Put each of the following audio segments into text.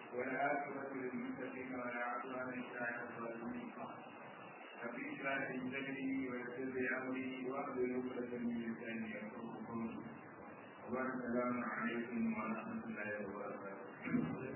والعاقبة للمتقين ولا عدوان إلا على الظالمين رب اشرح لي صدري ويسر لي أمري واحلل عقدة من لساني يفقهوا قولي والسلام عليكم ورحمة الله وبركاته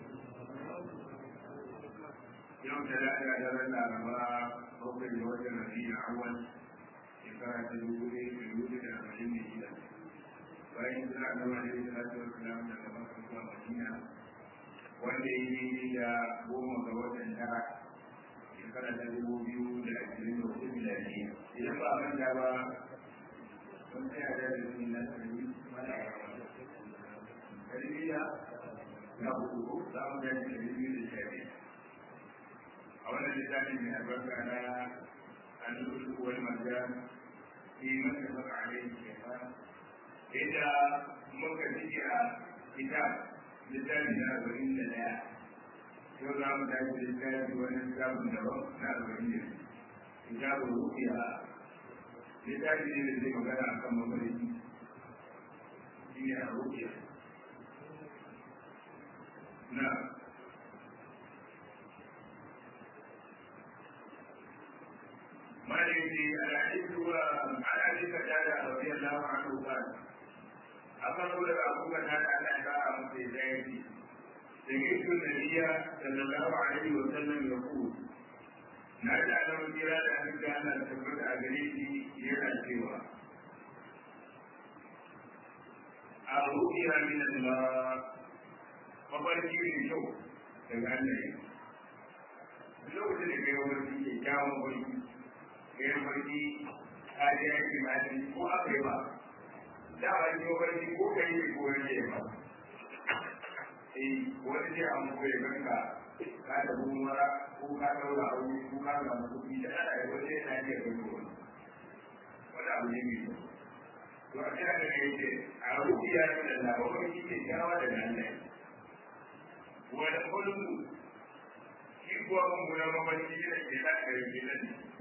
yau da lafiya da ran laraba bakwai da watan rabi'ul awwal shekara ta dubu ɗaya da dubu da arba'in da shida bayan suna gama da yin salatu wa salam daga makka zuwa madina wanda ya yi da goma ga watan tara shekara ta dubu biyu da ashirin da hudu miladiya idan ba a manta ba sun tsaya da yin na sarari mana tarbiyya na hudu za mu gani tarbiyya da shari'a a wannan littafin mai albarka na al-usul wal marjan fi man tafaqa alayhi shaytan inda muka ji a kitab littafi na arba'in da daya yau za mu tashi littafi wani littafin daban na arba'in da kitabun rufiya littafi ne da zai magana akan mafarki shi ne a rufiya na مالك الحديث هو عن ابي قتاده رضي الله عنه قال أقرب لك أبو قتاده أن أتباع في ذلك سمعت النبي صلى الله عليه وسلم يقول نادى له جلال أن كان تثبت أجريتي يرى سوى الرؤيا من الله mafarki ne kyau daga Allah lokacin da kai wani ke kyawun wani kai wani kaji yaki ma ko aka yi ba da ba yi wani ko kai ne ko wani ya ba eh wani ce an ko ya ganka ka da mara ko ka daura aure ko ka ga mutum da ana yi wani yana iya gani wani wani abu ne mai to a cikin da kai ce a rubiya da labarin shi ke kyawa da nan wani kullum shi kuwa mummunan mafarki da ke da kare ke nan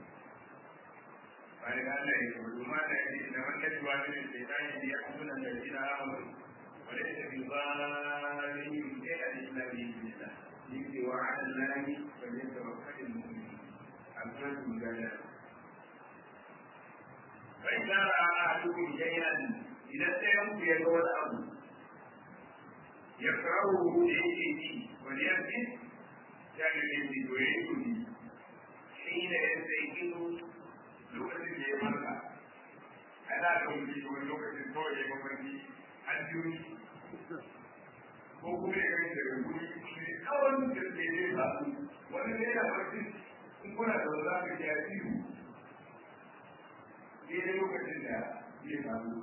bayan Allah ya kudu ma da yake da wannan duwa ne da ta yi ya kuma da shi na amuru wala ta bi zalim sai da islami billah yake wa ala lahi fa yatawakkalul mu'min abdan mudalla fa idza ra'a ahadukum shay'an idan sai ku ya ga wani abu يكرهه ليجي وليأتي كان الذي يريدني حين يستيقظ لغة يمرة أنا لو في لغة الطوع يمرني الجوي ko kuma ya gani daga guri ne kawai da ke ne ba wani ne yana barci in kuna da za ka ji a ciwo ne lokacin da ya samu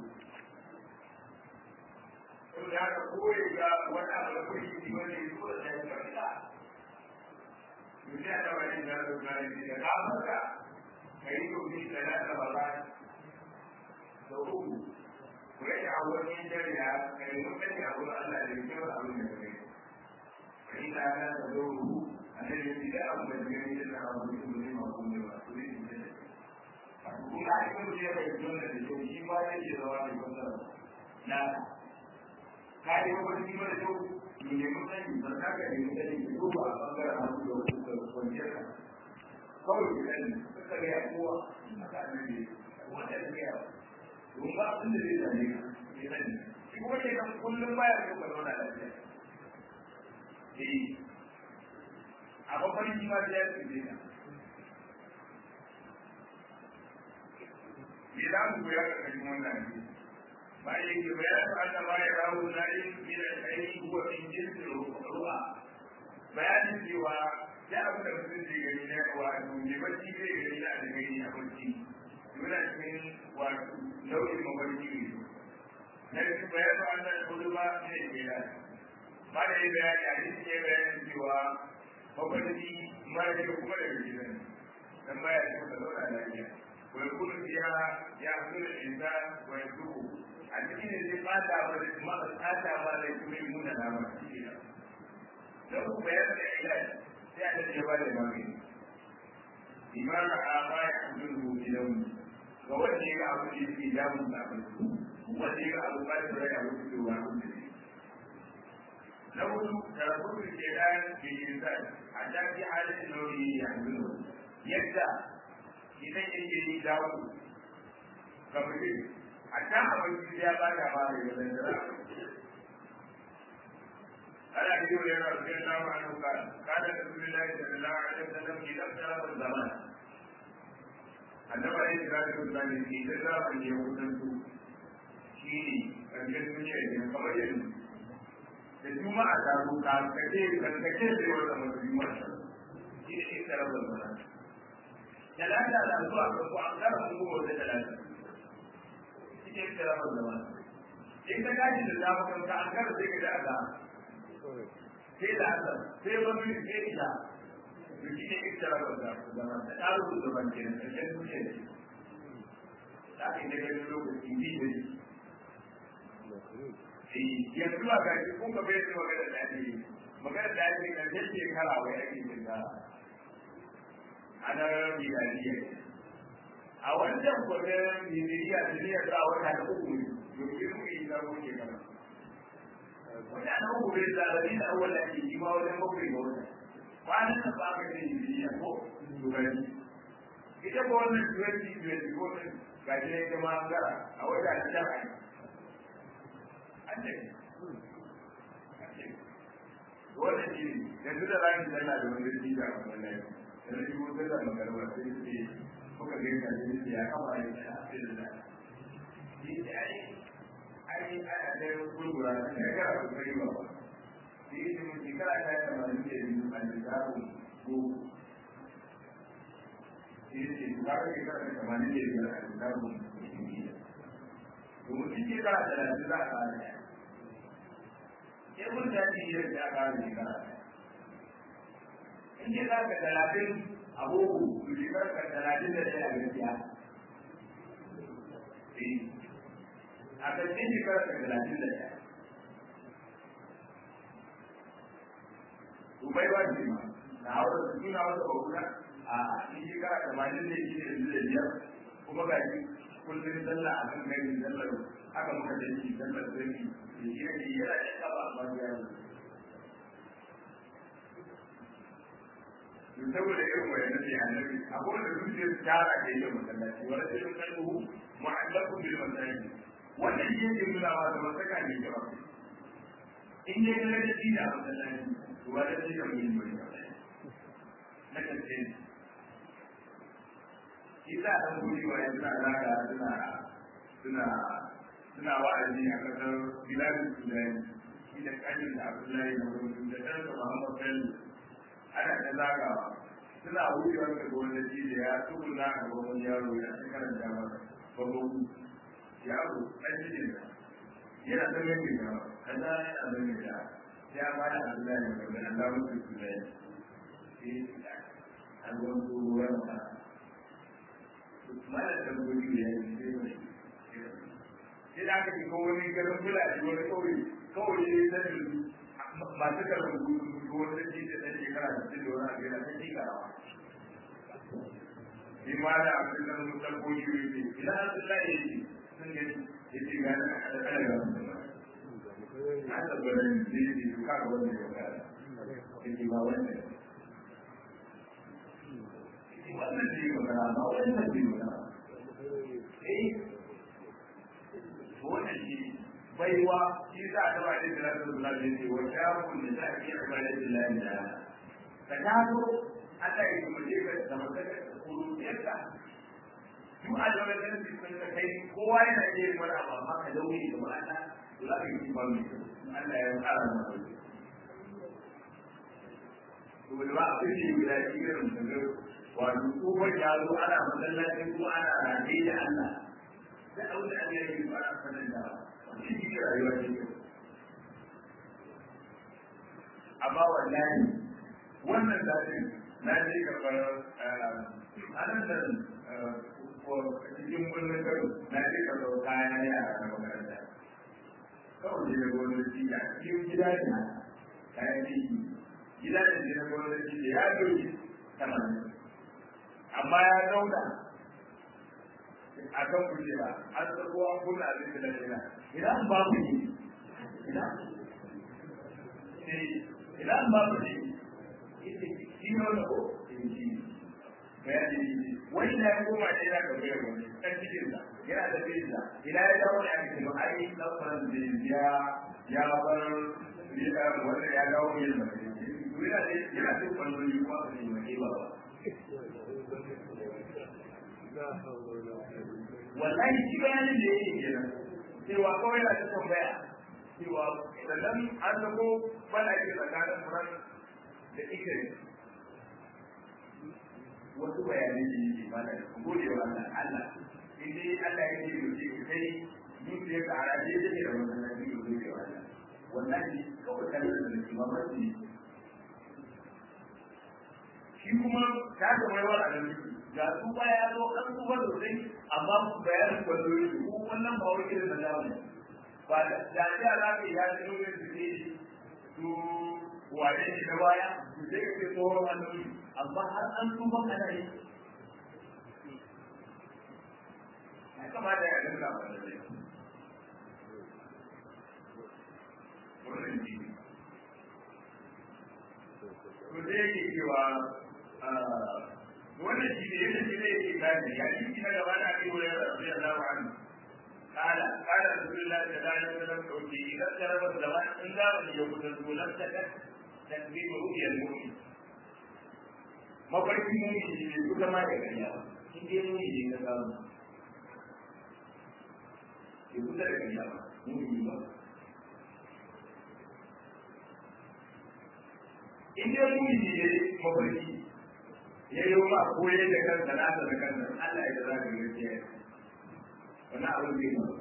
saboda haka koyi ga wani abu da kuɗi ne wanda ya zo da ya farka mutum ya wani da ya zo da ya da farka ka yi domin da na taɓa ba da uku ku rage abuwan dare ya ka yi mutum ya abu Allah da ya kyau abin da kai ka yi na na da zo ruhu a nan ya fi da abu da ya yi da abu da ya yi ma kuma ba su ne su ne kuma a cikin mutum ya bai zuwa da kyau shi ma ya ce zama da kwanta na ka yi mafarki mara kyau mu nemi sani ba za ka nemi sani ka duba a bangaren hannu da wasu da kwanciyar ka kawai ka sani ka ka gaya kowa a ka annabi wanda ya gaya don ba abin da zai same ka ya sani shi kuma ke kan kullum baya da ka zauna lafiya eh a mafarki ma sai ya tsaye ka me za mu koya ka kashin wannan hadisi bayan ke bayan anna ma ya rawu zai min al-ayyi huwa min jinsi ru'a bayanin cewa ya abu da mutum zai gani na wato ne bacci zai gani na da gani a bacci yana cikin wato nau'in mafarki ne na cikin bayan anna al-ulama ne ke da ba da yi bayani a cikin ya bayanin cewa mafarki mara kyau kuma da gidan dan baya cikin da zauna lafiya ويكون فيها يحصل الإنسان ويتوب a cikin da zai fata ba da kuma fata ba da kuma yi muna da ba shi ne don ku bayar da ilai sai a tafiye ba da magani imara a ba ya kudin rubuci da mu ga wanda ya ga abu da yake damun da abin wanda ya ga abu ba da rai abu da ruwa abu da na hudu da rabu ke dan bilinsan a dafi halin nauyi yanzu yadda idan yake yi dawo ga mutum a can abinci ya ba da ba da yanzu da ana yi wa yana da yana ma an ka kada da su lillahi da lillahi alaihi wasallam idan da rabin zaman annaba ya kira da kuma ne ke da zaman ya kusantu shi ne ƙarshen duniya ne kamar yanzu da juma'a ta zo ka kace kace da wata musulma shi ne ita rabin zaman talata da zuwa ga ku an kara mu wata talata shi ne ita rabin zaman in ka gaji da zamu ka an kara sai ka da Allah sai da Allah sai wani sai ita shi ne ita rabin zaman da ɗaru da ban kenan ƙarshen duniya ne da ake da ganin lokaci bi da yanzu a gashi kun ka bai magana da ake magana da ake kan yadda shekara wai ake yin da ana milaniya a wancan kwanan milaniya da niyyar za a wata da uku ne domin mu yi zaro shekara wata na uku bai zarafi da awal da ake yi ma wajen bakwai ga wata kwanan nan ba aka ce milaniya ko dubari ita ko wannan 2024 gashi ne ita ma gara a wata da shara wannan shi yanzu da rani yana da wani rikici a wannan lafi da na shigo da magarba sai su ce muka ga yadda ne su ya kama ne da asirin da shi da ai ai a da gurgura da ya gara su kai ba ba shi ne mun shekara ta yi tamanin da biyu a lissafin ko shi ne shekara shekara ta tamanin da biyu a lissafin domin shi shekara talatin za a kara ɗaya sai mun da shi yin ya kara shekara in ce za ka talatin a boko to shekara ka talatin da ɗaya a gaskiya a ƙarshen shekara ka talatin da ɗaya to bai ba ce ma na hawa da suna wata bakuna a in shekara tamanin da shi da da biyar kuma ga shi kullum sallah a kan gani sallar haka muka da shi sallar zai da shi ne yana da kaba a bangare to saboda irin wayan da ya annabi akwai da zuciyar tara da yake masallaci wala sai mun kalbu mu'allaku bil masajid wannan shi yake nuna wa da masaka ne ke ba in dai kana da shi da masallaci to wala sai da mun yi na kace isa dan guri wa yanzu alaka suna suna suna wa'azi a kasar biladun sudani shi da kanin da abdullahi da wani da ɗansa muhammad bello ana ta zagawa suna wucewar da gwamnati da ya tsuguna a gaban yaro ya ta karanta masa babban yaro ɗan cikin da yana ta mai da kaza yana mai da ya ba da abdullahi da wani allah mutu sudani sai an gwamnati ruwan sa mana da gudu ya yi sai mai sai da aka shiga wani garin fulani wani kauye kawai ne sanin masu karɓar gudu wani da shi da ɗan shekara da cikin da wani abu yana ta shekarawa shi ma da abin da mutum ko shi ne ina an sun laye shi sun gani ya ce gani a kada kada ga mutum ba na tabbatar da shi ne su kaga wanda ya kada ya ce ba wanda wannan ce magana ba wannan ce magana eh wannan shi baiwa shi za a taba da salatu da salatu ne wa shafun da za a yi ibada da lillahi da ka taso Allah ya kuma je ka da magana da kuriyarka duk a da wannan shi kun ka kai kowa yana iya yin wani abu amma ka daure da ma'ana to za ka yi ba mai Allah ya tsara maka to da ba a fi guda shi irin da wato tsohon ya zo ana masallacin kuma ana rage da Allah da aure an yi ba a sanar da shi ne rayuwa ce amma wallahi wannan zaɓin na je karɓar anan da cikin birnin karo na je karɓar kayan yara na makaranta kawai da gwamnati a cikin gida ne kayan ciki gida ne na gwamnati da ya doki tamanin amma ya zauna a kan kujera an tsarko an kunna abin da na ina idan ba ku yi ina idan ba ku ne shi ne wanda ko bayani wani na ya koma ne yana kamar wani kan cikin sa yana da cikin sa idan ya dawo da ake cewa ai lafazan da ya ya bar ya wanda ya dawo yin da yana da yana da kwallon yi kuma su ne mai ba wallahi shi bayanin da yake kenan cewa kawai na ta tambaya cewa sannan an zago bana ke tsakanin furan da ikiri wasu bayanai da yake mana gode wa Allah Allah in dai Allah ya ce mutum ki kai zuciya ka ara dai take da wannan nabi gode wa Allah wallahi kawai kallon da nake mamaki shi kuma ta ga mai wa Allah ga su baya ya zo kan su ba sosai amma bayanin kwallo ko wannan ba wani irin da zamu ba da da ya za ka ya ji lokacin da ke su wane ne da baya su sai ka ce tsohon annabi amma har an tuba ana yi ya kamata ya dinga ba da zai wannan ji ko da yake cewa wannan shi ne yadda shi ne yake gane ya ji na gaba da ake wurin rabbi Allahu anhu قال قال رسول الله صلى الله عليه وسلم توكي اذا اقترب الزمان ان دار يوم لم تكن تكذيب رؤيا المؤمن mafarkin mumini ne su zama da ganya in dai mumini ne ka samu ke kusa da ganya ba mumini ba in dai mumini ne mafarki ya yi ma koyar da kansa nasa da kansa Allah ya za ka gaskiya wani abin zai ba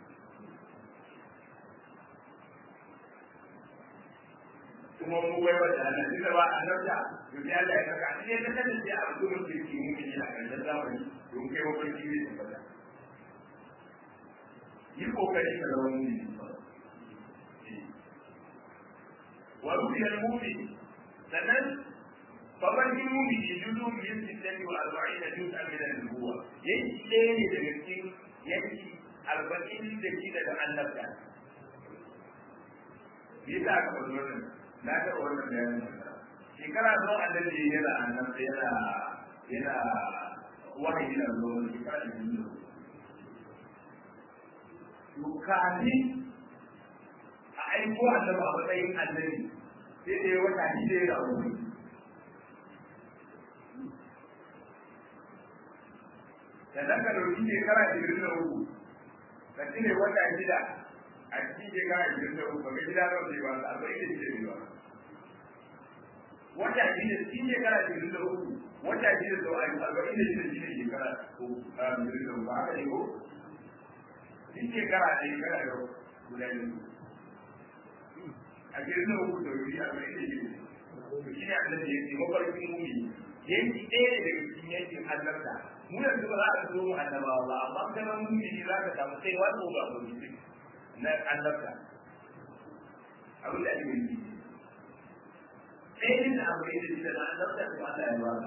kuma mu bai wa da nan da ba an dauka to sai Allah ya saka shi ne da sai a gurin kirki mu ne a kan zamani don kai wa kirki ne ba da yi kokari ka zama mu ne wa rubiya al-mu'min sannan fabarkin mu'min yuzu min sittati wa arba'ina juz'an min an-nubuwa yanki ɗaya ne daga cikin yanki arba'in da shida da annabta yasa aka faɗi wannan na taɓa wannan bayanin shekara zuwa annabi yana annan yana yana wahayi na zuwa shekara da biyu to kafin a aiko annabi a matsayin annabi sai da wata shida yana wani da zaka dauki shekara ishirin da uku ka cire wata shida a cikin shekara ishirin da uku ga gida nawa zai ba arba'in da shida ne ba wata shida cikin shekara ishirin da uku wata shida da arba'in da shida shine shekara ishirin da uku haka ne ko cikin shekara da shekara da guda biyu a ishirin da uku da wuri arba'in da shida shi ne annabi ya ce mafarkin mumi yanki ɗaya ne daga cikin yankin annabta mu yanzu ba za a zo mu annabawa ba amma kana mumi za ka samu sai wani ba ko na annabta abin da ake yi ɗaya da abu da shi da na annabta da Allah ya baka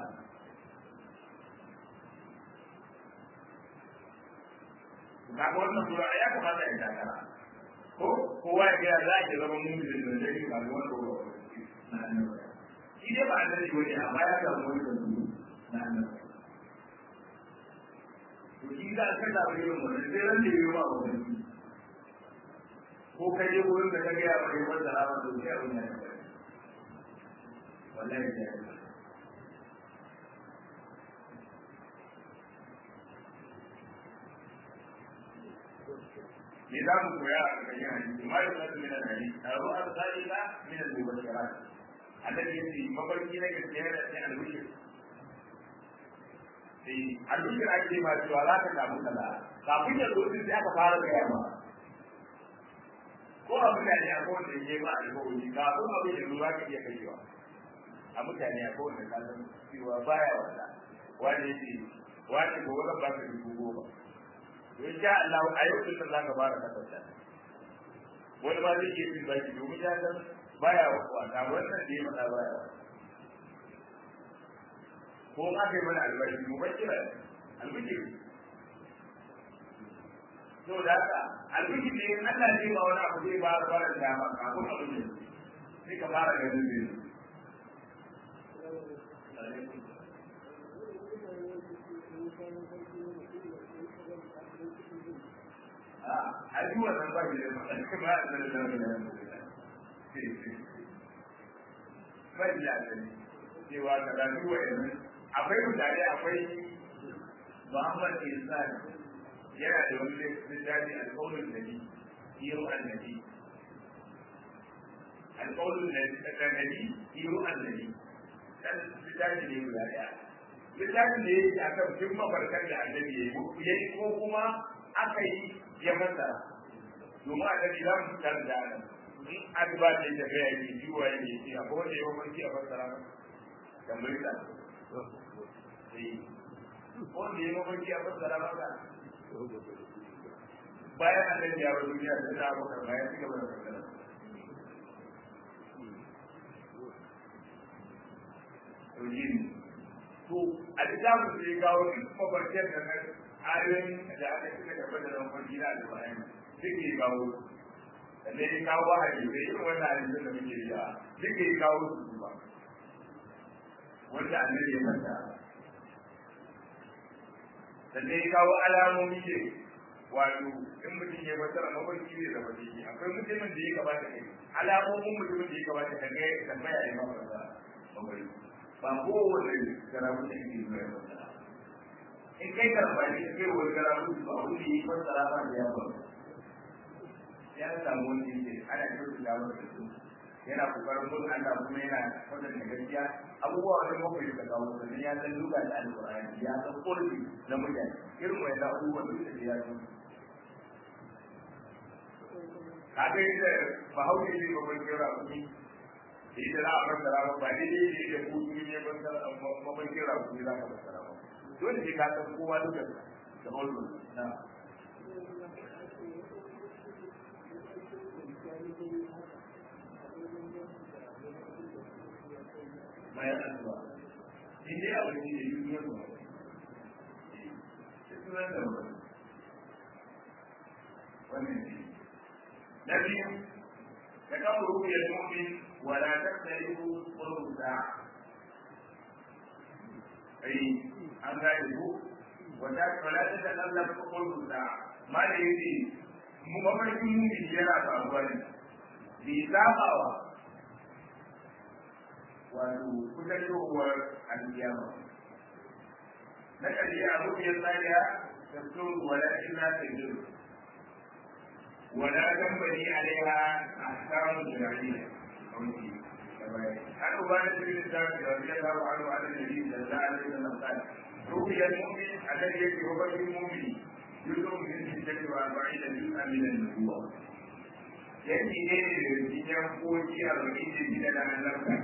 ga wannan sura ya kamata ya takara ko kowa ya ga za a ke zama mumin da zai yi ba wani ko na annabta shi dai ba annabi wani amma ya samu wani da na annabta to shi za a kalla ba irin wannan sai ran da yi wa wani ko ka je wurin da ka ga ya bari wanda ra ma dauki abin ya ta wallahi ya yi me za mu koya a cikin hadisi ma yau nasu min al-hadisi taru al-salila min al-mubashirat annabi yace mafarki na gaskiya da sai al-bashir sai al-bashir ake ma cewa za ka samu kaza kafin ya zo sai aka fara gaya ma ko a mutane a kowane ne ba alkawari ka ko abin da ruwa ka iya kashewa a mutane a kowane kallon cewa baya wata wani ce wani ko wani ba ka dubu goma to insha Allah a yau din za ka fara kasance wani ba zai iya cin baki domin ya san baya wata wannan da ya faɗa baya ko ma kai mana albashi mu bakira albishiri to da haka albishi ne in Allah zai ba wani abu zai ba da bara da dama kafin abin da sai ka fara ganin zai a yi wannan ba shi da ba a da da ba shi da cewa ka da duwa yanzu akwai mutane akwai Muhammad Insan yana da wani littafi alƙawarin da ni iyo annabi alƙawarin da nabi iyo annabi dan littafi ne guda ɗaya littafin da yake a kan duk mafarkar da annabi ya yi ko kuma aka yi ya fassara domin annabi za mu fitar da nan in addu'a da ya ga yake jiwa yake ci akwai wanda ya mafarki a fassara ba tambayi ta wanda ya mafarki a fassara maka bayan annabi ya bar duniya da ta abokan bayan ci gaba da fassara to a littafin da ya kawo mafarkiyar da nan ayoyin da aka cika gaba da nan farki na alƙur'ani duk ya kawo da ne ya kawo wahayi da irin wannan hadisin da muke yi duk ya kawo su ba wanda annabi ya manta sannan ya kawo alamomi ne wato in mutum ya fasara mafarki ne da mafarki akwai mutumin da ya kamata kai alamomin mutumin da ya kamata ka ga tambaya ya mafasa mafarki ba kowane garabu da ke zuwa ya fasara in kai karɓa ne kai wani garabu ba wani yi fasara ba da ya faru ya samu wani yake ana kyautu da wani su yana kokarin mun Allah kuma yana kwatanta gaskiya abubuwa wani mafi da kawo sannan ya san duka da alƙur'ani ya san ƙorfi na mutane irin wani abubuwan duk da ya san kaga yadda bahaushe ne ba mai kira kuɗi da ita za a fassara ba ba daidai ne da kuɗi ne fassara ba mai kira kuɗi za ka fassara ba dole ne ka san kowa duka da ɓollo na bayan addu'a in dai abu ne da yi zuwa ba sunan da ba wannan ne na biyu da kawo rubiyar mu'min wala tattalihu qurbu sa'a ai an gane ku wata wala tattalihu qurbu sa'a ma da yake mu mafarkin mu'min yana faruwa ne bi zabawa wato kusurwar alkiyama na ƙarshe a rubiyar tsariya ta so wala illa ta jiru wala tambari alaiha a samun jirage a wuce an uba da cikin zafi da wajen zafi a ruwa da nabi da za a zai zama tsari rubiyar mumin a kan yake rubarin mumini yusuf bin sijjati wa ba'i da duk aminan nubuwa yanki ne da cikin koki a bakin da gida da annabta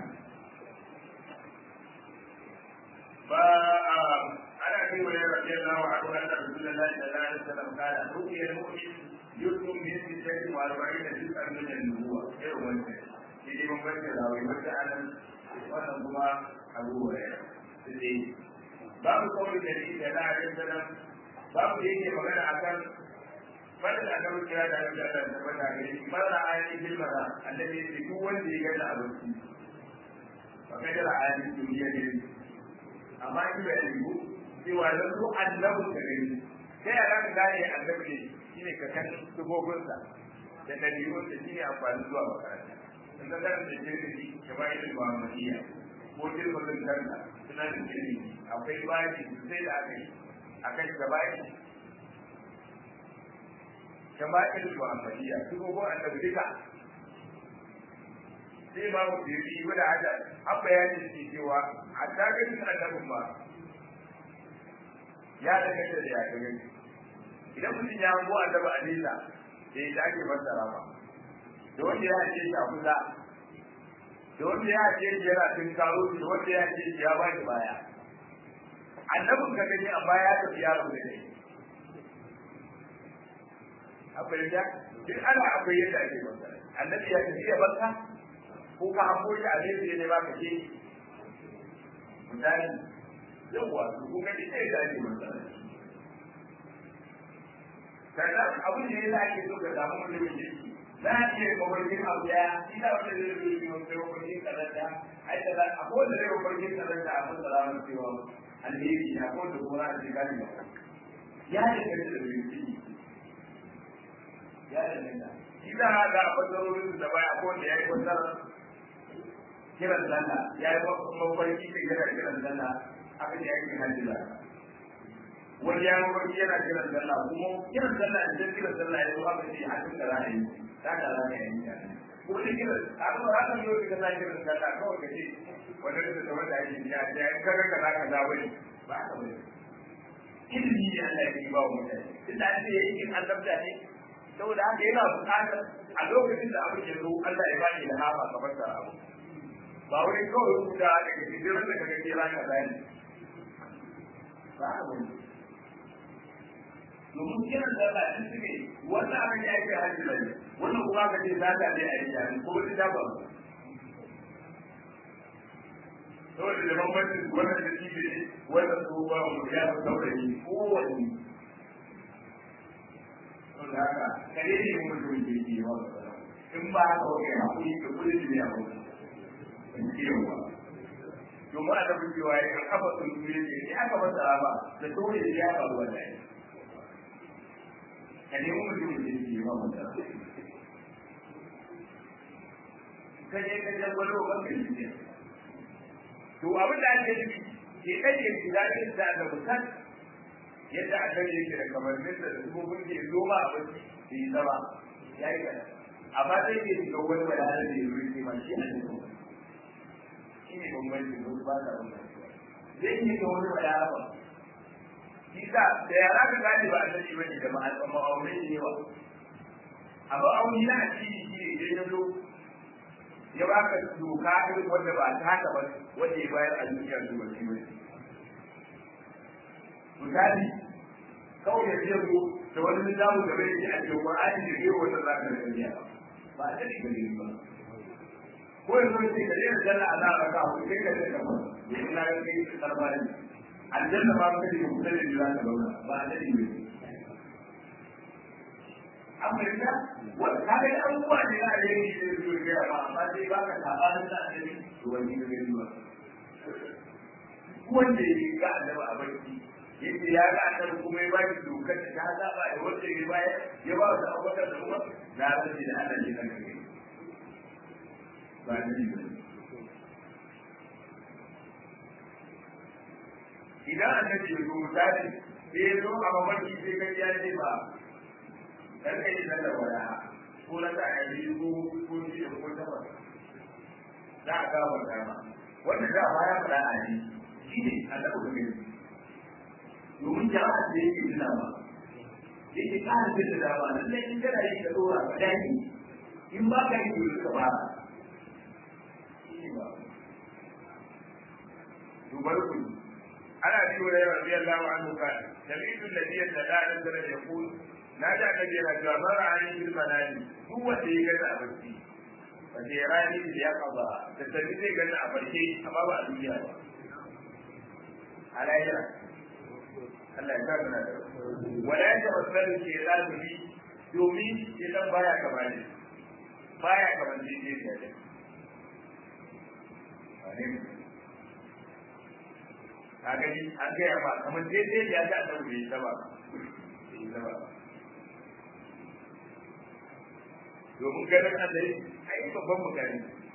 فأنا أبي هريرة رضي الله عنه أن رسول الله صلى الله عليه وسلم قال رؤيا المؤمن يكتب من ستة وأربعين جزءا من النبوة غير منزل إذا من بشر أو يبشر wannan kuma abu hurairah sai babu kawai da ni da na alaihi salam babu da yake magana akan fadin da annabi kira da annabi Allah ta fada gare shi mara ayati bil mara annabi ya ce duk wanda ya ga abinci fa kadara ayati duniya ne amma in bai yiwu cewa da su annabin ka gani sai ya zaka gane annabi ne shine ka kan sugobinsa da dalilunsa shine amfani zuwa makaranta in ka kan da jirgi ka ba ilil muhammadiyya ko jirgin kanta suna da jirgi akwai baji sai da aka yi akan gabashi shama'il muhammadiyya sugobin annabi duka sai ba mu jirgi wanda hada an bayani shi cewa a tagarin annabin ba ya daga da ya daga idan mutum ya hango annabi a nesa da ya dage fassara ba da wanda ya ce shi a kusa da wanda ya ce shi yana tun karo da wanda ya ce shi ya ba shi baya annabin ka gani amma ya tafi ya rabu da kai akwai da duk ana akwai yadda ake fassara annabi ya tafi ya barka ko ka hango shi a nesa ne ba ka ce misali yawwa su kun ga ita da ake matsala sannan abin da ya sa ake so ka samu mutumin kirki za a iya mafarkin abu daya ina wanda zai zo yi wani mafarkin kazanta ai da za a kowace zai mafarkin kazanta a fasa ramar cewa alheri na kowace kuma a cikin gani ya danganta da biyu ya danganta shi za a ga fasarorin da baya ko da ya yi fasarar kiran sallah ya yi mafarki da yana kiran sallah aka ce yake hajji da wani ya mafarki yana kiran sallah kuma kiran sallah idan kiran sallah ya zo aka ce hajjin da ra'ayi ta da za ka yi ta ko da kiran a kuma haka yau da kana kiran sallah kawai ka ce wanda da ta wanda ake ya ya kaga kaza kaza bane ba ka bane ilimi ne Allah ya ba wa mutane tunda an ce yayin annabta ne saboda haka yana buƙatar a lokacin da abin ya zo Allah ya bani da hafa ka fasa abu ba wani kawai rubuta daga cikin da kaga kira ka zani ba ka bane domin kiran da Allah shi suke wannan abin ya ce hajji bane wannan kuma ka ce zaka ne a yi ko wani da ba saboda da bambancin wannan da shi ne wannan tsohuwa wanda ya fi saurayi kowanne saboda haka kare ne mun mutum ke yi wa in ba haka wa kai hakuri da kudin da ya hau in kiyawa domin a tafi cewa ya kan kafa sun tuye ne in aka masa rama da dole ya faru wallahi ka nemi mutum da ke yi wa mutum ka je ka je wani wa kan kai to abin da ake nufi ke kaje shiga cikin da da mutan yadda aka yi yake da kamannin da dubobin da ya zo ma a wasu da yi zama ya yi kada amma sai ke shiga wani bayanan da ya zo yake ma shi a cikin shi ne bambanci ko ba ta bambanci zai yi ga wani bayanan ba shi sa da yara ka gane ba a sani ba ne da ma'aunin ne yawa amma auni na addini shi ne idan ya zo ya baka doka irin wanda ba ta haka ba wanda ya bayar a duniya su ba shi bane misali kawai ya ce ko da wani littafi da bai a cikin Qur'ani da yau wanda za ka rubuta ba a cikin gari ba ko yanzu ce ka daina janna a zaka ka ku kai ka daina ba ina ga kai karbani aljanna ba ka da mutum da za ka zauna ba a cikin gari Amurka, wanda ka ga abubuwa ne na alheri da su ga ba amma dai ba ka sabanin da alheri to wani ne gari ba. Wanda ya ga annabi a barci yadda ya ga annabi kuma ya ba shi dokar da ta zaba da wanda ya bayar ya ba su abubakar da kuma na rage da Allah ne kan kai. Ba ni ne. Idan annabi ya zo misali sai ya zo a mamarki sai ka ya ce ba dan kai da da waya ko na ta yi ko ko ji ko ta ba da ga wanda ma wanda da baya fara a ji shi ne Allah ko ne domin jama'a da yake tuna ba yake kana da da ba nan in kana yi da dora ka dai in ba ka yi da ka ba dubar ku ana bi wa radiyallahu anhu kana sami'tu alladhi yadda da yaqul na ji annabi yana cewa man ra'ani bil manami duk wanda ya gani a barci wanda ya rani da ya kaba da tabi zai gani a barci amma ba a duniya ba a lahira Allah ya saka da wala ya tawassalu ke da bi domin idan baya kama ne baya kama ne ne ne ka gani an gaya ba kamar daidai da ya ga annabi bai saba bai saba domin ganin Allah a yi babban mutane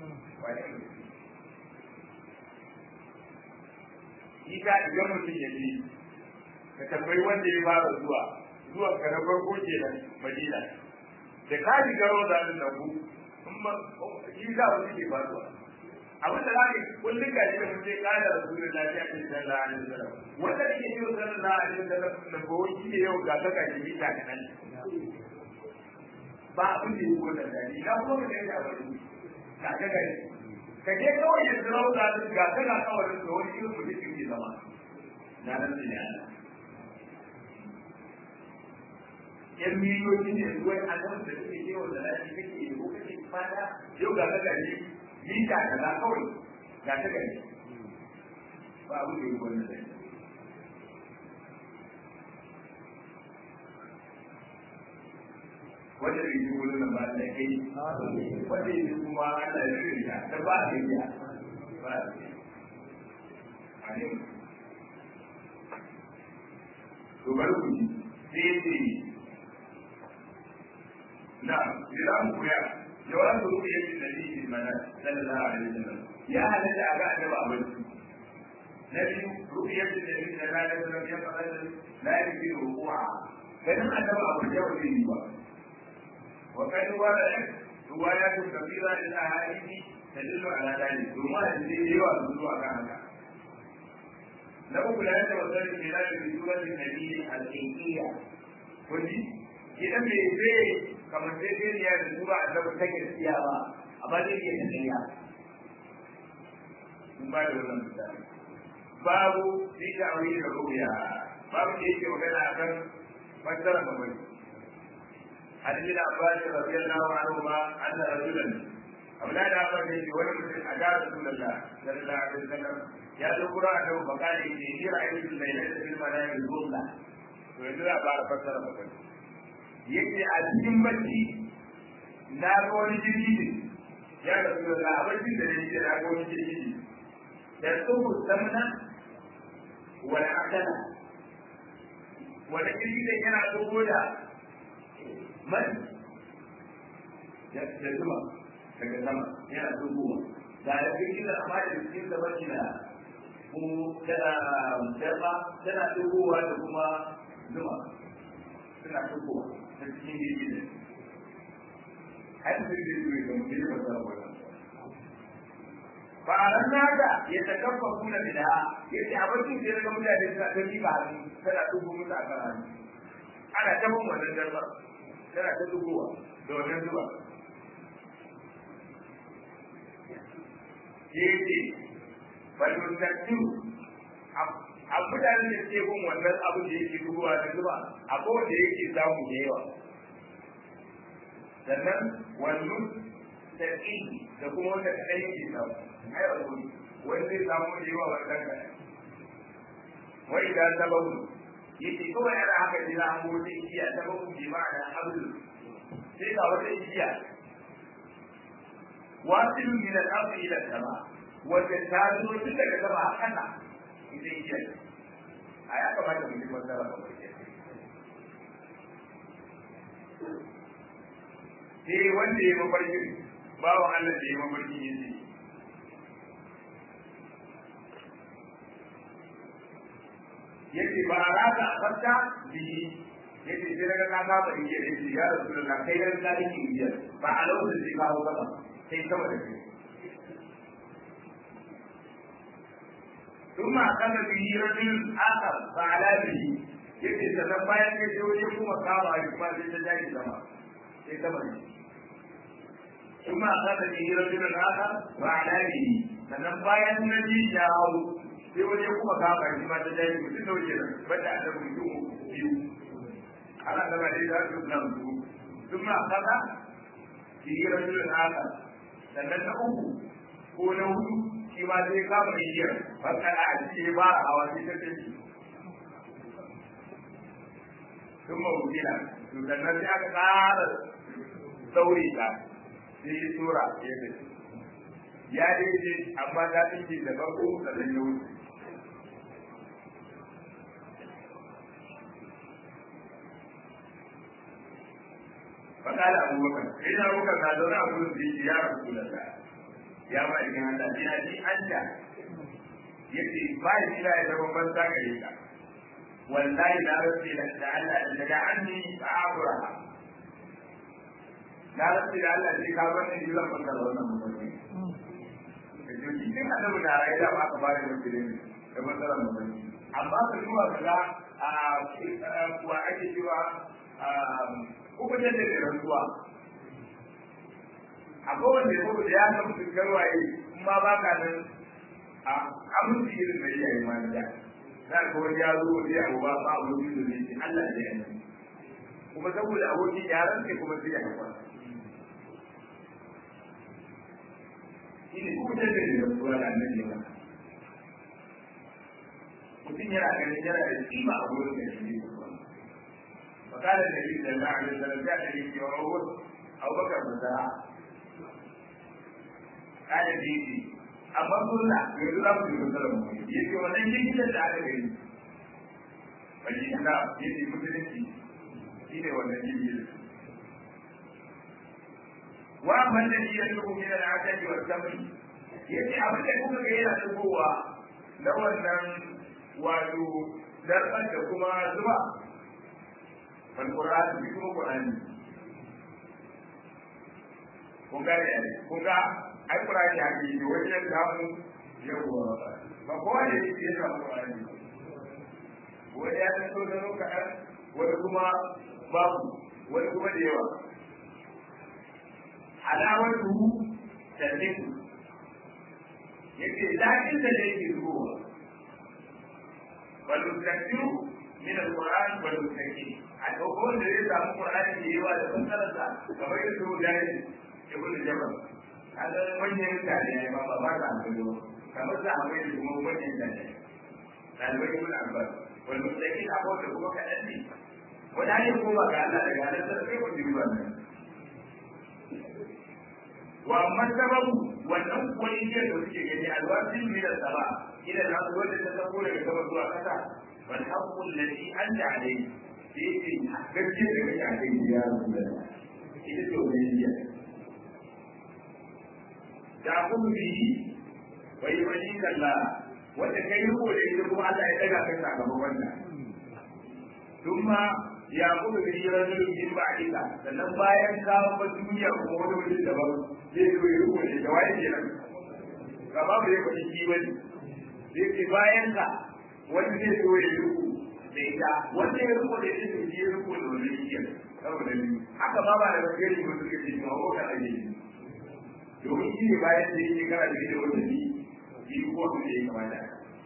Ita idan mutum ya ce, ka tambayi wanda ya fara zuwa, zuwa ka na farko ke nan Madina. Da ka ji garo da nan da ku, shi za mu ke faruwa. Abin da zaka kullum ga shi da mutum ya kada da sunan lafiya ta sallallahu alaihi wasallam. Wanda ke yi sallallahu alaihi wasallam da goyi ne yau ga ta gaji mita kanan. ba abin da yi wannan dani na kuma da ya bari ka ga gari ka je kawai ya zira da su ga kana kawai da wani irin mutum ke zama na nan da ne Allah yan miliyoyi ne ruwan adam da suke yi wa zalashi kake yi ko kake fada yau ga ka gari mita kaza kawai ga ta gari ba abin da yi wannan dani wanda bai ji wurin nan ba da kai wanda ya kuma Allah ya rika da ba a yi ba a yi to bari ku ji sai ce na jiran kuya yawan su ruku yake da shi mana sallallahu alaihi wasallam ya halatta a ga annabi a barci na biyu ruku yake da shi da ranar da ya fara da la yake ruku'a ganin annabi a barci ba zai yi ba wa kai wala روايات كثيرة للأحاديث تدل على ذلك ثم هذه يوافق على هذا لو لا يتوصل الخلاف بسورة النبي الحقيقية كنت idan bai zai kamar sai zai ya da tura a zaba ta gaskiya ba amma zai iya tafiya mun ba da wannan misali babu fi ta'awi da ruya babu da yake magana akan fassara mamaki عن ابن عباس رضي الله عنهما ان رجلا اولاد عباس يجي ولم اجاب رسول الله صلى الله عليه وسلم يا ذكر انه فقال اني رايت الليله في المنام الظلمه ويقول بعد فسر مكان yake a cikin bacci na ga wani jirgi ne ya ga su da abincin da ne ke na ga wani jirgi ne da tsohu samna wani akana wani jirgi ne yana tsoho da mai da zuma daga sama yana dubuwa da da cikin da amma da cikin da baki na ko da darba tana dubuwa da kuma zuma suna dubuwa ta cikin gidi ne har sai da su ga mutum da ba wannan fa'alan nada ya takaffa kuna bid'a yace abin da ya ga mutane suna ta ba hannu tana dubu musu a kan hannu ana ta bin wannan darba tana ta dubuwa da wannan zuba yake balmutattu a mutanen da ke bin wannan abin da yake dubuwa da zuba a kowace yake samu da yawa sannan wannan taƙi da kuma wanda kaɗai yake samu ai wani wani zai samu da yawa wannan kaɗai wai da sababu yake kawai ana haka jira an gobe igiya sababu bi ma'ana abdu sai ga wata igiya wasil min al-ard ila sama wanda ta zo tun daga sama a kasa ita igiya a ya kamata mu ji masara ba sai wanda ya mafarkin bawan Allah da ya mafarkin yace yace ba a raka a farka bihi yace sai daga ka saba in ce yace ya rasulullah kai dan ka yake biyar ba a lokacin sai ka hawo gaba sai sama da kai ثم أخذ به رجل آخر فعلى به yace sannan bayan ya je waje kuma kama a kuma sai ta jaji sama sai sama ne kuma a kada ne rajulun haka ba a lafiyi sannan bayan na ji ya hau sai waje kuma kama a kuma ta jaji mutum da waje nan bada a tabbata mutum biyu ana gaba da ya su nan su kuma a kada ne rajulun haka sannan na uku ko na hudu shi ma zai kama igiyar baka a cikin ba a hawa sai ta tafi sun mawukila to sannan sai aka ƙara sauri ta sai ya tura ya tafi ya dace amma ta tsinke da farko sannan ya wuce فقال أبو بكر إن أبو بكر قال له أبو بكر يا رسول الله يا مالك هذا جهدي أنت يكفي بعد إلى يتبقى بس ذاك wallahi na rasu da Allah da daga anni ta'abura na rasu da Allah sai ka bar ni zan fara wannan mutum da joki din da mu da rai da aka bare mu gidan da matsalar mutum amma ka zuwa kaga a kuwa ake cewa ko da da rantsuwa akwai wanda ya da ya san mutum karwaye kuma ba ka nan a aminci irin da iyaye ma da za ka wani ya zo wani abu ba ba abu da ne ce Allah ne yana kuma saboda abokin yaran ne kuma sai ya hawa shi ne kuma da ne da suwa da annabi ba mutum yana ganin yana da kima a wurin da shi ne ba فقال النبي صلى الله عليه وسلم جاء النبي في عمر أبو بكر بن قال بيتي amma sunna yanzu za mu yi kusurar mu yake wannan jikin da aka gani wani kana yake musulunci shi ne wannan jikin wa man da ya tubu min al-asad wa tamri yace abin da kuka ga yana tubowa na wannan wato darban da kuma zuba wal qur'an bi kuma qur'ani kun ga kun ga ai qur'ani ya yi wajen samu yawa ba kowa ne ya samu qur'ani wani ya san so da kaɗan wani kuma babu wani kuma da yawa alawatu tannisu yake daɗin da yake zuwa wal mustaqbilu min al-Qur'an wal mustaqbil a dogon da zai samu Qur'ani da yawa da fassararsa kamar yadda su da ibn Jabal kaga manyan mutane ne ba ba ka amfani kamar sa akwai da kuma manyan mutane ɗalibai ibn Abbas wal mustaqbil a kowace kuma kaɗan ne wani hanyar koma ga Allah daga halittar sai ku ji wannan wa amma sababu wannan kuwa igiyar da suke gani alwasin min sama ila na wanda ta sako daga sama zuwa kasa wal haqqu alladhi anta alayhi sai gaskiya da kake akai ya rasulullah ita ce wannan igiyar da kuma bihi wa yuwalli kalla wanda kai riko da ita kuma Allah ya daga kai sakamakon wannan thumma ya kuma da shi rajulun min ba'dika sannan bayan ka ba duniya kuma wani mutum daban zai zo ya rubuce da waye kenan ka ba mu yake shi bane zai ce bayan ka wani zai zo ya rubu da ita wanda ya rubu da ita shi ya rubu da wani shi saboda ni haka ma ba da gaskiyar ko suke ce ma ko kana ne domin shi ne bayan da yake kana da ita wanda ni shi ko abin da ya kamata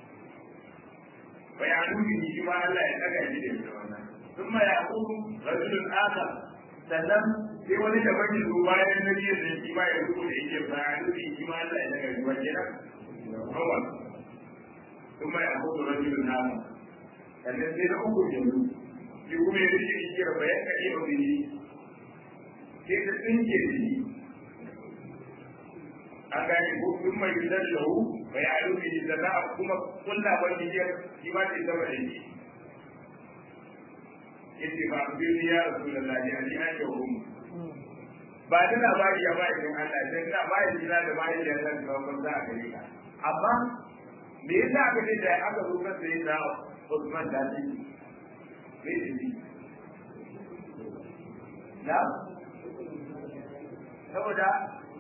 bayanu ne shi ma Allah ya daga shi da wannan ثم يقول رجل آخر sannan sai wani da baki zo bayan na biyar da shi ma ya rubu da yake bayan da shi ma Allah ya daga ruwa kenan hawa kuma ya hudu rajulun nama sannan sai na uku yanzu shi kuma ya rike shi da bayan ka iya wani sai ta tsinke da shi an gane ko sun mai gidan lahu bai a rufe shi sannan a kuma kulla wani biyar shi ma ce sama da shi yace ba ku bi ya rasulullahi ali an yi hum ba da labari ya bai don Allah sai da bai jira da bai da Allah da ban za a gare ka amma me yasa aka ce da aka zo kan sai da Usman da shi me shi da saboda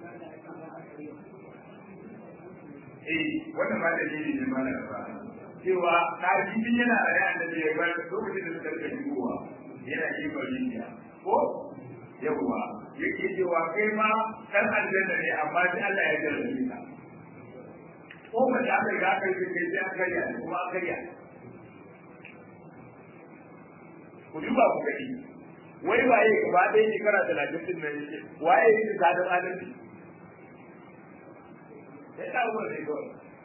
eh wannan ma da ne ne ma da ba cewa ɗalibin yana a rai annabi ya bar lokacin da suka rika shigowa yana gefen rijiya ko yawwa yake cewa kai ma kan aljanna ne amma sai Allah ya jarrabe ka ko ba da aka ga kai kai sai an karya ne kuma an karya ku duba ku gani wai waye gaba ɗaya shekara talatin din nan yake waye yake sadar adalci sai ta umar ne kawai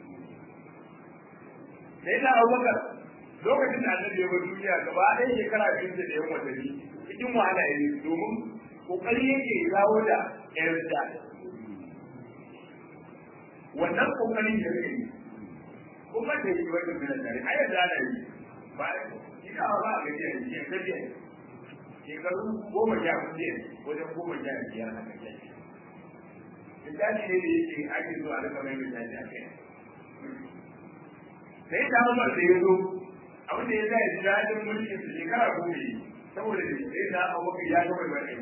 sai da abubakar lokacin da annabi ya bar duniya gaba ɗaya shekara biyu da yan watanni cikin wahala ya yi domin kokari yake kawo da yarda wannan kokarin da yake kuma da yi wani bin tare a yadda ana yi ba ina ba a gajiya da shi gajiya shekaru goma sha kuɗi wajen goma sha biyar na gajiya misali ne da yake ake zuwa da kamar misali a kai sai ta Umar da ya zo abin da ya sa ya ji daɗin mulkin su shekara goma yi saboda da sai ta Abubakar ya gama bari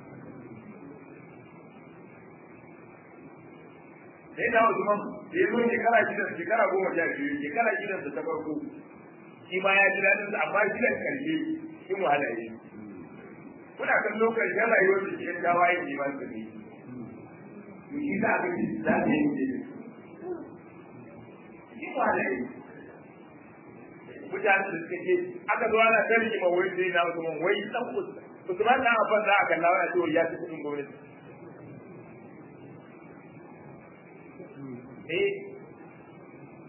sai ta Usman da ya zo shekara shida shekara goma sha biyu shekara shida da ta farko shi ma ya ji daɗin sa amma shi da karshe shi mu hada yi kuna kan lokacin rayuwar da ke tawaye ne ba su ne shi za a ga za ta yi shi mu hada yi mutane da suka ce aka zo ana tarki ma wai sai na Usman wai dan Usman na afan da aka lawa ya ce ya ci kudin gwamnati eh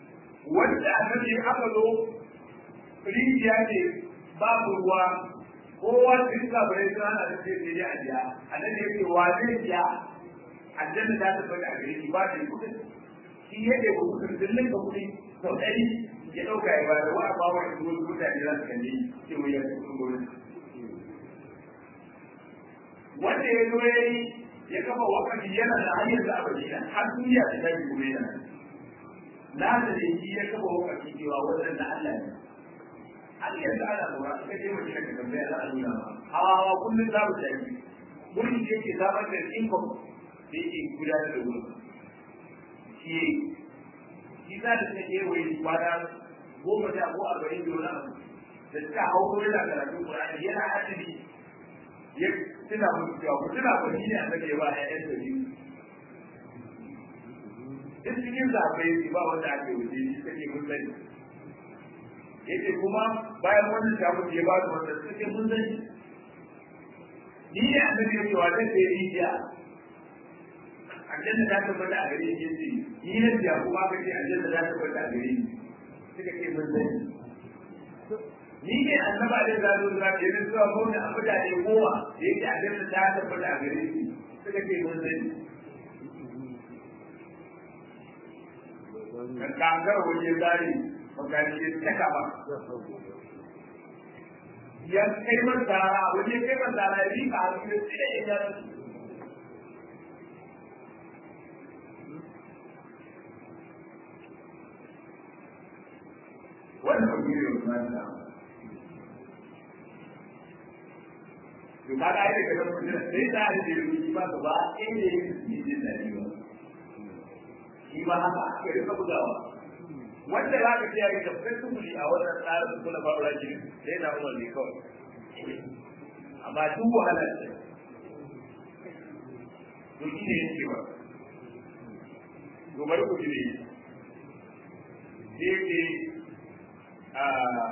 wanda annabi aka zo rijiya ne babu ruwa kowa cikin kafirai sun hana da sai sai a biya annabi ya ce wa zai biya aljanna za ta bada a gare shi ba da kudin shi ya ɗaya kudin dillin ka kudi sau ɗari ya ɗauka ya ba da wa ba wa shi wasu mutane za su kalli ce mu ya kudin gurin wanda ya zo ya yi ya kafa wakati yana da hanyar da abadi har duniya ta kai kuma yana na da shi ya kafa wakati cewa wannan da Allah ne har yanzu ana lura suka je mace daga tambaya za a nuna ma hawa hawa kullum za mu tafi wurin da yake samar da income da yake gudanar da wurin shi shi za ta take wai kwana goma da ko arba'in da wani abu da suka hau ko yana karatun Qur'ani yana asibi ya tuna musu cewa ku tuna ba shi ne annabi ya ba ƴaƴan da biyu duk cikin zaɓe ba wanda ake wuce shi kake mun sani yace kuma bayan wannan ta mutu ya ba su wanda suke mun sani ni ne annabi ya ce wa zai sai rijiya aljanna ta tabbata a gare shi yace ni ne ya kuma ka ce aljanna ta tabbata a gare ni suka ce mun sani ni ne annaba da zazo da ke da zuwa mu da mutane goma da yake aljanna ta tabbata a gare shi suka ce mun sani kan kankar waje zari makani ya saka ba ya kai man tsara waje kai man tsara ya rika a cikin tsira ya yara wannan ba gure wa kuma ta to ka ga ai daga nan mutum sai da da rubuci ba ba inda yake cikin dadi ba shi ma haka aka rika bugawa wanda za ka kiyaye da flexibility a wannan tsarin kula ba ura jini sai na umar ne kawai amma duk wahalar ce to shi ne yake ba to bari ku ji ne yake a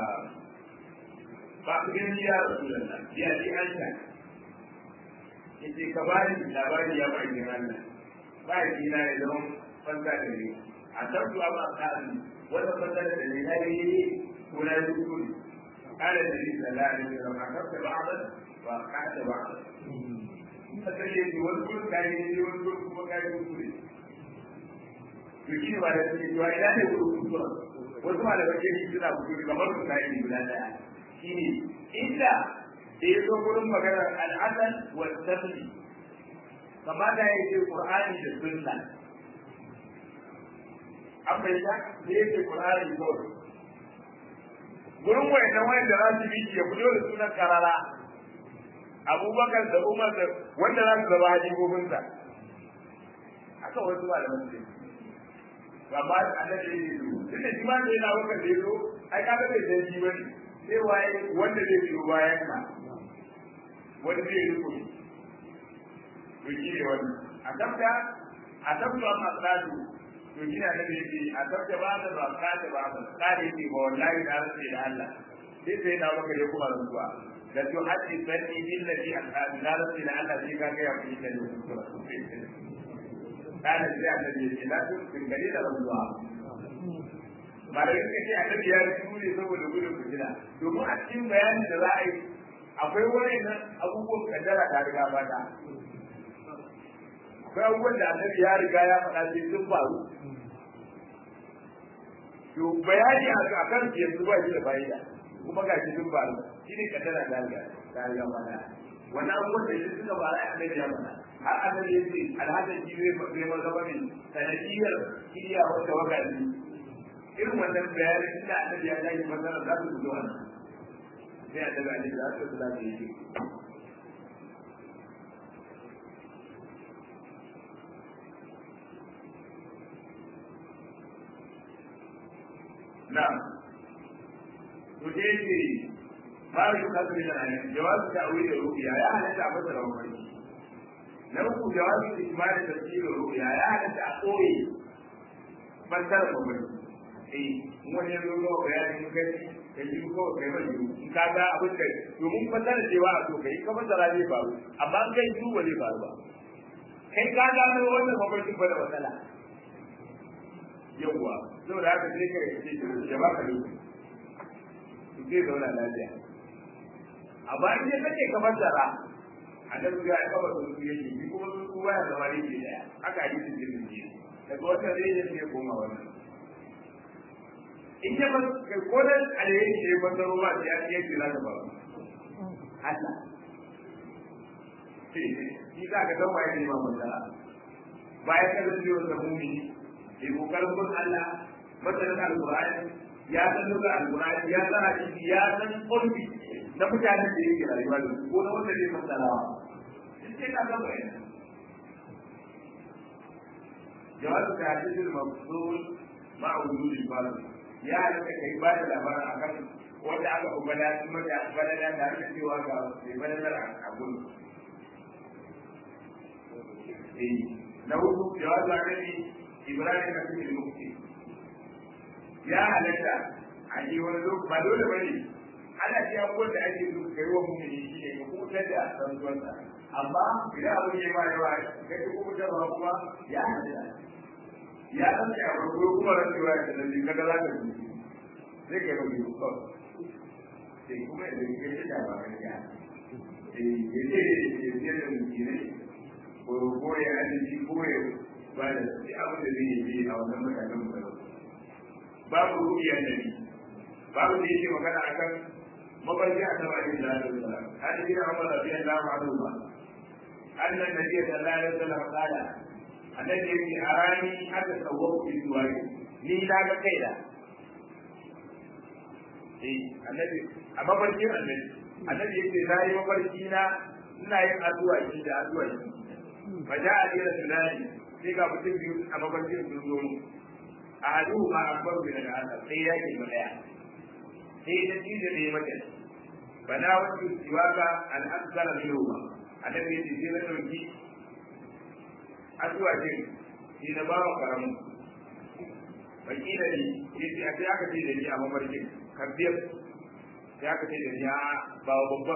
ba ku gani ya rasu da nan ya ji an ta yace ka bani labari ya bai jin Allah ba ya na ya zama fanta da ni a tabbu abu a tsarin wata fasara da ne na yi ko na yi kuskure قال النبي صلى الله عليه وسلم أخذت بعضا وأخذت بعضا fasar yake wani gurin kayi ne wani gurin kuma kayi kuskure to shi ba da suke cewa ina ne gurin kuskure wasu ma da bakin shi suna kuskure kamar su kayi ne guda daya shi ne inda da ya zo gurin maganar al'adal wa tafi kamata ya ce qur'ani da sunna an bai ta da yake qur'ani kawai gurin wayannan wayanda za su bi ya fito da sunan karara abubakar da umar da wanda za su zama hajjibobinsa haka wasu ba da masu amma annabi ya yi tunda shi ma sai na wakar da yazo ai ka ga bai san shi bane sai waye wanda zai biyo bayan ka wanda zai riko to shi ne wannan a tabta a tabta amma tsadu to shi ne annabi ya ce a tabta ba da ba ka da ba ka tsare ne ba wallahi da rantsi da Allah sai sai na wakar ya kuma rantsuwa da to haddi sanni billahi an la rantsi da Allah sai ka ga ya fi da kana sai annabi ya ce la tu bin gari da ruwa malai suka ce annabi ya rubu ne saboda gudun fitina domin a cikin bayanin da za a yi akwai wani nan abubuwan kaddara ta riga fata akwai abubuwan da annabi ya riga ya faɗa sai sun faru to bayani a kan yanzu ba shi da fa'ida kuma ga shi sun faru shi ne kaddara ta riga ta riga fata wannan abubuwan da shi suka faru a annabi ya faɗa har annabi ya ce alhassan shi zai zai mazaba ne sanadiyar kiriya wata wakati irin wannan bayanin inda annabi ya tashi masana za su fito wannan sai a daga ne za su kula da yake na to dai ce ba shi kasu da nan jawabu ta wuri da rubiya ya halatta a fasara wani na uku jawabin ismail da tafsirin ruya ya halatta a koyi fassara babban eh wani yanzu zo bayanin gani da yi ko kai ba yi in ka ga abin da domin fassara cewa a so kai ka fassara zai faru amma in kai su ba zai faru ba kai ka ga wannan mafarkin ba da matsala yawwa saboda haka sai ka ce ya baka lokaci zai zauna lafiya amma in ya kace kamar zara annabi ya kaba su yake shi kuma su baya zama ne ke daya haka hadisin jirgin ne daga wata zai ya ce koma wannan in ya ba ko da alheri ne ba da ruwa ya ce yake za ta ba Allah shi za ka zama ya nema matsala bayan ka zai yiwu da mumini ya kokarin bin Allah masanin alƙur'ani ya san duka alƙur'ani ya san hadisi ya san ƙulbi na mutanen da yake rayuwa da su ko na wanda zai fassarawa sai ka gama yana جواز تحديث المفصول مع وجود الفرد يا لك كي بعد الأمر أكم wanda aka ubada kuma da balada da aka cewa ga mai baladar abun eh na hudu jawab da nabi ibrahim na cikin mukti ya halatta a yi wani lokaci ba dole bane ana ce abubuwan da ake so kai wa mu'mini shi ne ka kubutar da rantsuwarsa amma idan abin ya ma yawa kai ka kubutar ba kuma ya halatta ya san ka a farko kuma rantsuwa ya tsanani kaga za ka ji zai kai ba biyu kawai sai kuma da ke shi da ba ya eh yace ne ke da mutune ko ko ya adalci ko ya ba da shi abin da zai yi a wannan mutanen mu babu ru'iyar nabi babu da yake magana akan mafarki a sama da Allah da Allah hadi bin Umar radiyallahu anhu ba annan nabi sallallahu alaihi wasallam qala annabi yake arani haka sawwaku bi duwari ni na ga kaina eh annabi a mafarkin annabi annabi yake na yi mafarki na ina yin addu'a shi da addu'a shi fa ja a dira tunani sai ga mutum biyu a mafarkin sun zo mu a hadu ma akbar min al-asar sai ya ke mu daya sai da shi da ne mata bana wasu siwaka al-asgar minhuma annabi yake sai na dauki addu'a din shi na bawa karamu wakila ne yace a sai aka ce da ni a mafarkin kabbiyar sai aka ce da ni a ba wa babban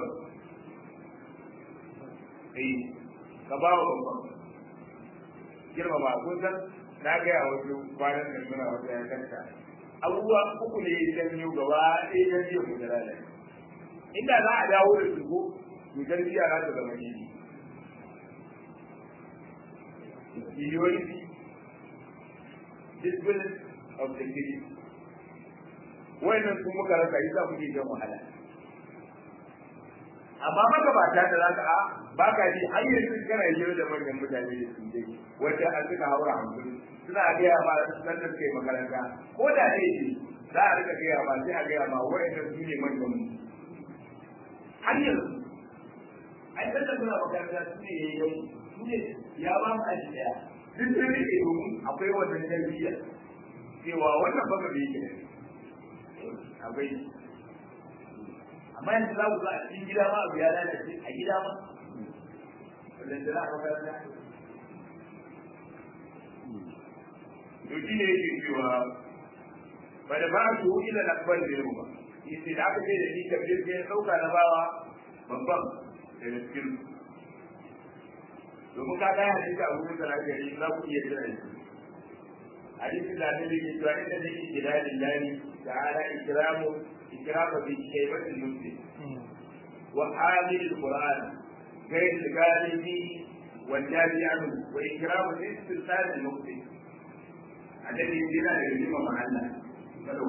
eh ka ba wa babban girma ba kun san na ga ya wasu kwanan da suna wata ya kanta abubuwa uku ne ya janyo gaba ɗaya na jiya mu da lalai inda za a dawo da su ko to tarbiyya za ta zama gidi Unity, discipline of the city. Wannan sun muka rasa yi za mu ke jan wahala. Amma magabata da za ka a ba ka ji har yanzu kana yi da manyan mutane da su dai wanda an suka haura hankali suna gaya ma nan da suke makaranta ko da ne ce za a rika gaya ma sai a gaya ma wa'annan su ne manyan mu. Har yanzu ai sanda suna makaranta su ne ya yi su ne ya ba mu aji daya duk da ne domin akwai wannan tarbiyya cewa wannan baka bai yi akwai amma yanzu za ku ga a cikin gida ma abu ya lalace a gida ma wannan da za a makaranta to shi ne yake cewa ba da ba su ila lakbar da yau ba yace da aka ce da ni kabir sai sauka na bawa babban da cikin domin ka gaya hadisi a wurin sana gari za ku iya jira shi hadisi da ne yake cewa inda nake gida lillahi ta'ala ikramu ikramu bi shaybatil muslim wa hamil alquran غير الغالب والجاري عنه وإكرام الاسترسال المقصد الذي يجينا لجمع محلا فلو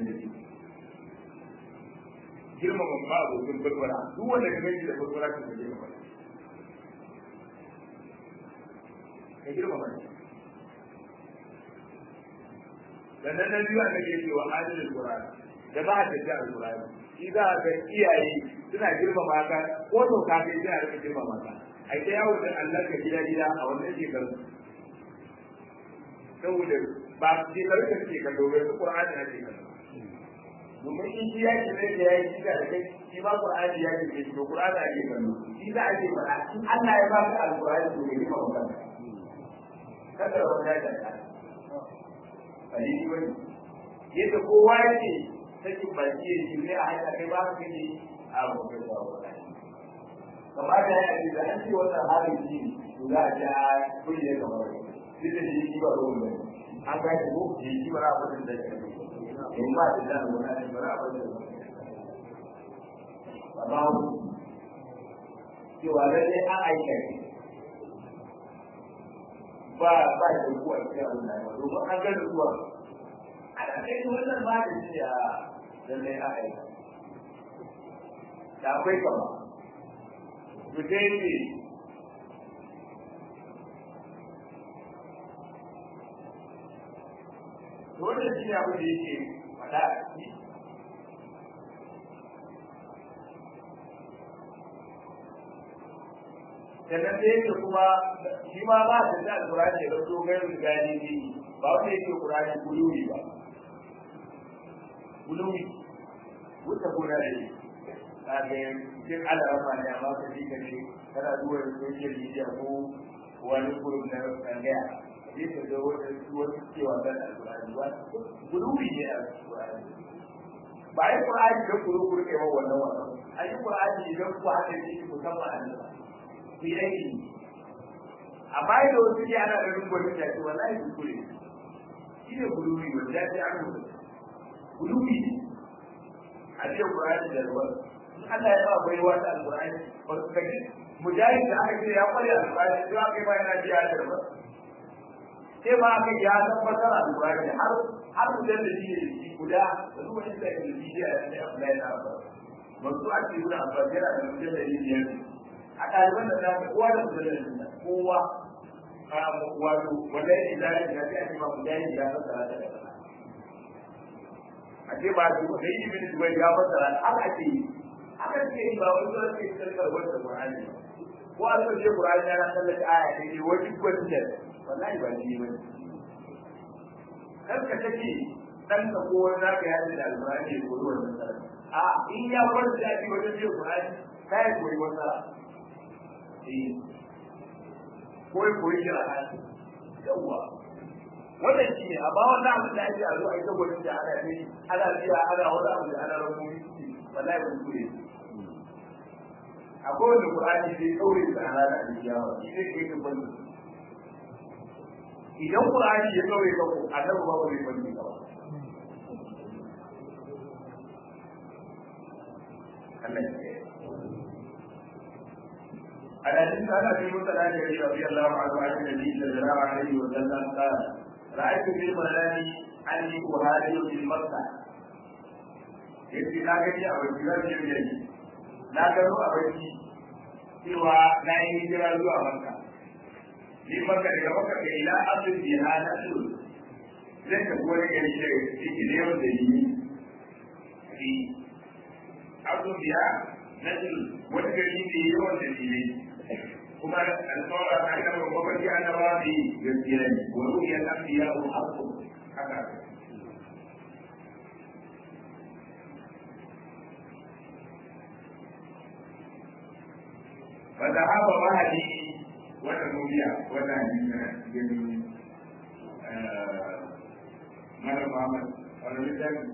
girmama ba abokin barbara duk wanda ka gani da barbara ka girmama ka girmama shi sannan na biyu aka ce wa halin alquran da ba ta da alquran shi za ga iyaye suna girmama ka ko to ka kai sai a rika girmama ka ai ta yawo da Allah ka gida gida a wannan shekaru saboda ba shekaru da suke kallo bai su qur'ani na ke kallo domin in shi ya ce zai da yayi shi da kai shi ba qur'ani ya ce shi to qur'ani ake kallo shi za a ce ba in Allah ya ba ka alqur'ani to ne ba ka kada wanda ya ta aliki wani yadda kowa yake sakin baki ya shi ne a haika kai ba ka ne a wakil da wani kamata ya ce da an ce wannan halin shi to za a ce a kuri ne kamar wani duk da shi shi ba ruwan bane an ga shi ko shi shi ba abin da ya ce in ba da da wani ba abin da ya ce ba cewa lallai an aika ne ba ba da kuwa cikin abin da ya domin an gani kuwa ana kai wannan ba da shi a lallai an aika da akwai kama to dai ne wannan shi abu da yake faɗa a ciki sannan da yake kuma shi ma ba da da alƙur'ani da zo gairu da gani ne ba wanda yake ƙur'ani guluwi ba guluwi wuta gona da shi kaga cikin alarama ne amma ka ji ka ne kana zuwa social media ko wani group na tsangaya zai ka ga wata wasu cewa zan alƙur'ani ba guluwi ne a alƙur'ani ba yi ƙur'ani don kuru kuru kai ba wannan wannan an yi ƙur'ani idan ku haɗa shi musamman a nan ku yi aiki amma yadda wasu ke ana da rungon da ce wallahi kuskure shi ne guluwi wanda ya ce an rubuta guluwi a ce ƙur'ani da ruwan Allah ya ba bai wata alƙur'ani ba su kaji mujahid da aka ce ya kware alƙur'ani sai aka yi ma yana biya da ba sai ma aka ya tabbatar alƙur'ani har har mutum da shi ne guda da zuwa inda ya yi biya da ya kula da ba masu ake yi da amfani da mutum da yi biyar a ɗaliban da za ka kowa da mutum da kowa wato wanda ya ce zai da ya ce ma mujahid ya fassara da kaza a ce ba su da yi bin dubai ya fassara haka ake yi haka ce yi ba wani zuwa ce kalmar wanda Qur'ani ko an so ce Qur'ani yana sallata aya ne ne wani gwanda wallahi ba ni ba kar ka take dan ka ko wani zaka yaji da Al-Qur'ani ko wannan sallah a in ya farta ya ji wajen ce Qur'ani kai koyi wata eh koyi koyi kira yawa wannan shi ne amma wannan abin da ake a zo a yi ta gwanin da ana ne ana biya ana wani abu da ana rabu wallahi ba su ne akwai wanda Qur'ani zai kaure da ana da aljiyawa shi zai kai ka bani idan Qur'ani ya kaure ka ko annabi ba zai bani ka ba Allah ya على ذلك أنا في مسألة رضي الله عنه عن النبي صلى الله عليه وسلم قال رأيت في المنام أني أهاجر في مكة yace na gani a wajen zan yi yayi na gano a wajen cewa na yi hijira zuwa makka ni makka daga makka ga ila abdul jihad asul zai ka wani gari da yake ne wanda yi ni abdul jihad nasul wani gari ne yawan da ne kuma alƙawara ta gaba mafarki annabawa ne gaskiya ne wa ru'yal anbiya haqqu haka فذهب مهدي وتنوبيا وتهدينا جميل ماذا محمد ولا مثال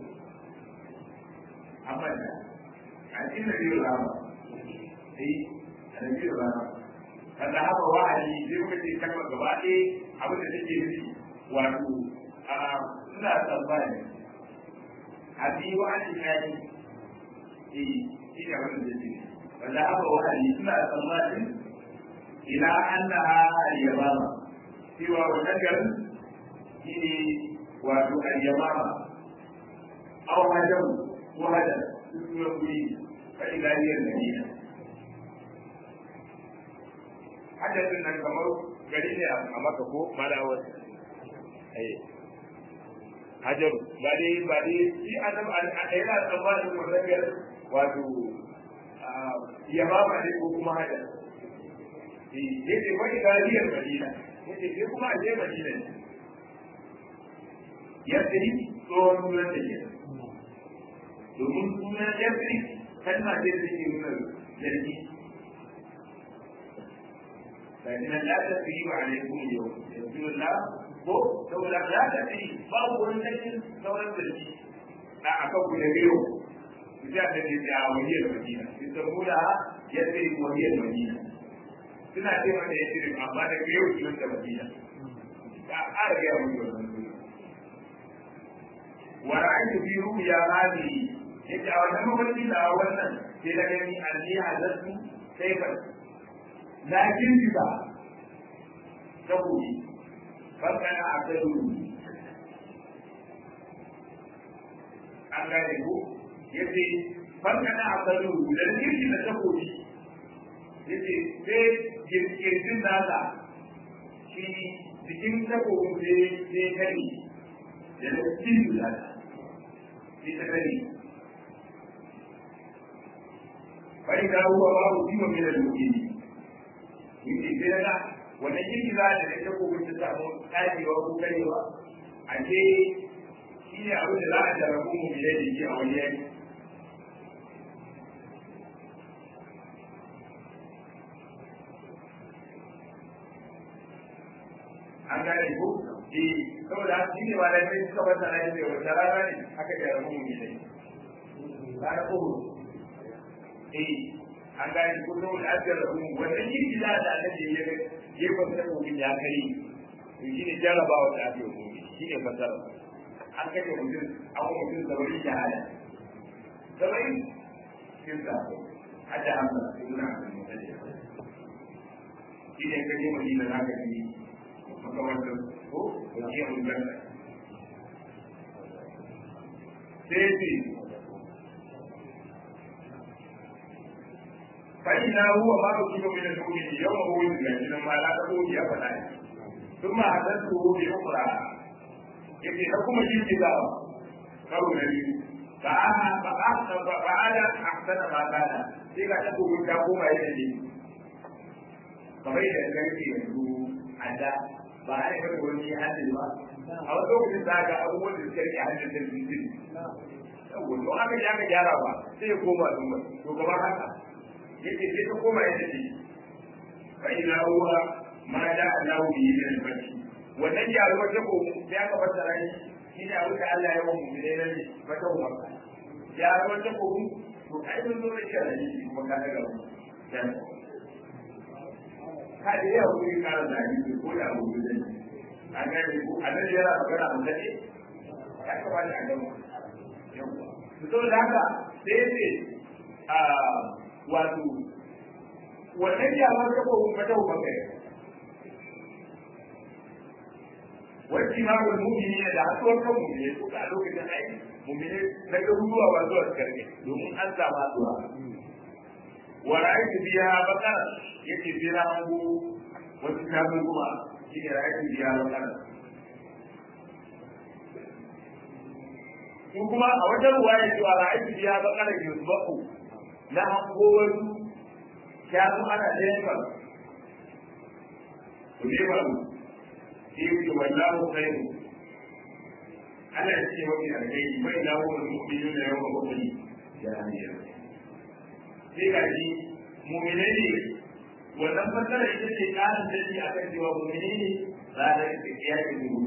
محمد عن النبي الأعظم أي النبي الأعظم فذهب وهدي زي ما كنت كلمة gaba ɗaya abin da take nufi wato ina tsammani abi wa an shikani eh shi ne abin da take nufi وذهب وهذه سمع صلاة إلى أنها اليمامة سوى وشجر في وادو اليمامة أو هجم وهجر يقول فإذا هي المدينة حدث أن الكمر قليل أمامك فوق ما لا وجه أي hajaru ba dai ba dai shi adam a yana tsammanin wannan wato ya ba ma ko kuma hada ya ce wani gariyar madina ya ce sai kuma a je madina ne yasiri tsohon sunan da ke domin sunan yasiri kalma ce da ke nuna zargi لكن لا تثريب عليكم اليوم يقول الله ko saboda ya tafi babu wani sakin sauran zargi a akan ku da biyu ya da ne da wahiyar madina saboda ya ce wahiyar madina suna ce mata ya ce amma da yau sunan da madina ka ƙara gaya mu wannan wa ra'aytu fi ru'ya hadhihi yace a wannan mafarki da wannan sai da gani anni hazatu sayfa na girgiza takobi fakana a kai an gane ko ya ce fakana a kai da girgiza takobi ya ce sai girgizin nasa shi cikin takobin sai kare da na girgiza sai ta kare bai da ruwa babu kima mai da dokin yake sai na wannan girgiza da na takobin ta samu tsagewa ko karewa a ce shi ne abin da za a jarabu mu mai da shi a wani yanki an gane ko eh saboda shi ne ba da sai suka bata na yadda wata rana ne aka jarabu mu mai da shi rana ko eh an gane ko saboda an jarabu mu wannan girgiza da annabi ya ga gefen takobin ya kai to shi ne jarabawa da ake yi shi ne fasara an kashe mutum an kuma mutum saba'in shahada saba'in cikin sabo hada hamsa ibn abdul muttalib shi ne kaje madina za ka ji makamantar ko wajiyar mulkanta sai ce فإذا هو ما أصيب من المؤمن يوم هو يزكى لما لا تقول يا فلان ثم حدثته بأخرى yake da kuma jirgizawa karo na biyu fa'ala ahsana ma kana sai ga tabu mun ta koma yadda ne kamar da karfe yanzu a da ba a yi wani hadin ba a wani lokacin za ga abubuwan da suka rike hadin da su yi yawon don aka ji aka gyara ba sai ya koma zumba to kamar haka yake sai ta koma yadda ne fa'ila huwa ma da Allahu bihi min al-fath wannan gyaruwar ta ko sai aka fassara shi shi ne abin da Allah ya wa mu ne nan ne ba ta umar gyaruwar ta ko to ai mun zo da shi shi kuma ka daga mu ka da ya wuri ka da ni ko da abu da ne an ga ni ko anan yana magana mun dade ya ka bani a gaba yawa to da haka sai ce a wato wannan gyaruwar ta ko ba ta umar kai واجتماع المؤمنين da haɗuwar kan mu'mini ko a lokacin ai mu'mini na garuruwa ba zuwa su karɓe domin an samu haɗuwa wa ra'aytu biha baqara yake sai na hango wasu kafin kuma shi ne ra'aytu biha baqara ko kuma a wajen ruwaya cewa ra'aytu biha baqara yusbahu na hango wasu kafin ana ɗayan ku ne ba يقول والله خير أنا أتي وفي الخير وإذا هو المؤمنون يوم بدر جاهلية sai ga shi mumine ne wannan fasara ita ce ƙarin dalili a kan cewa mumine ne ranar tafiya da gudu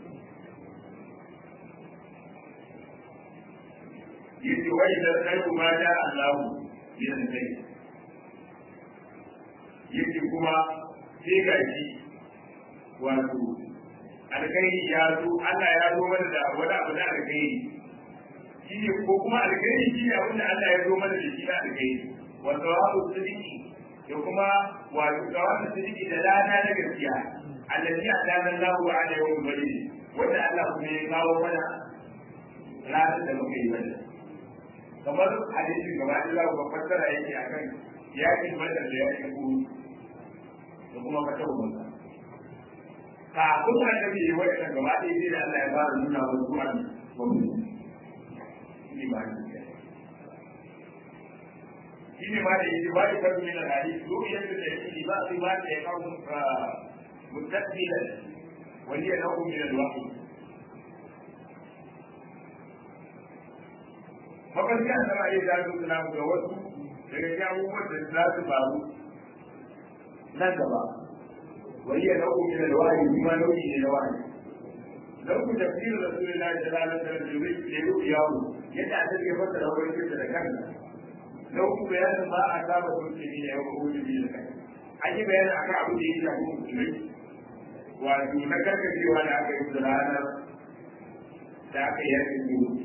yace wa idan khairu ma da Allahu min al-khayr yace kuma sai ga shi wato alkhairi ya zo Allah ya zo mana da wani abu na alkhairi shi ne ko kuma alkhairi shi ne abin da Allah ya zo mana da shi na alkhairi wa sawabu sidiki da kuma wato sawabu sidiki da lana na gaskiya allazi adana Allahu ala yawm bari wanda Allah kuma ya kawo mana ranar da muka yi mana kamar hadisin gaba Allah ba fassara yake akan yakin badar da yakin uhud da kuma fatawa manzo kafin annabi ya wani kan gaba ɗaya sai da Allah ya fara nuna wa zuwa ne ba ni shi ne ma da yake ba da farko min al-hadith duk yadda da yake ba sai ba da ya kawo mustaqbilan wani ya nau'u min al-wahyi mafarki an zama ya zaɓi suna ga wasu daga cikin abubuwan da za su faru nan gaba وهي نوع من الوعي بما نوع من الوعي لو تفسير رسول الله صلى الله عليه وسلم لرؤياه يتعتد يفسر هو يفسر كذا لو بيان ما أصاب المسلمين يوم خروج من الكهف أي بيان أكا عبد يجي أبو مسلمين wato na karkacewa da aka yi da ranar da aka yi yakin gudu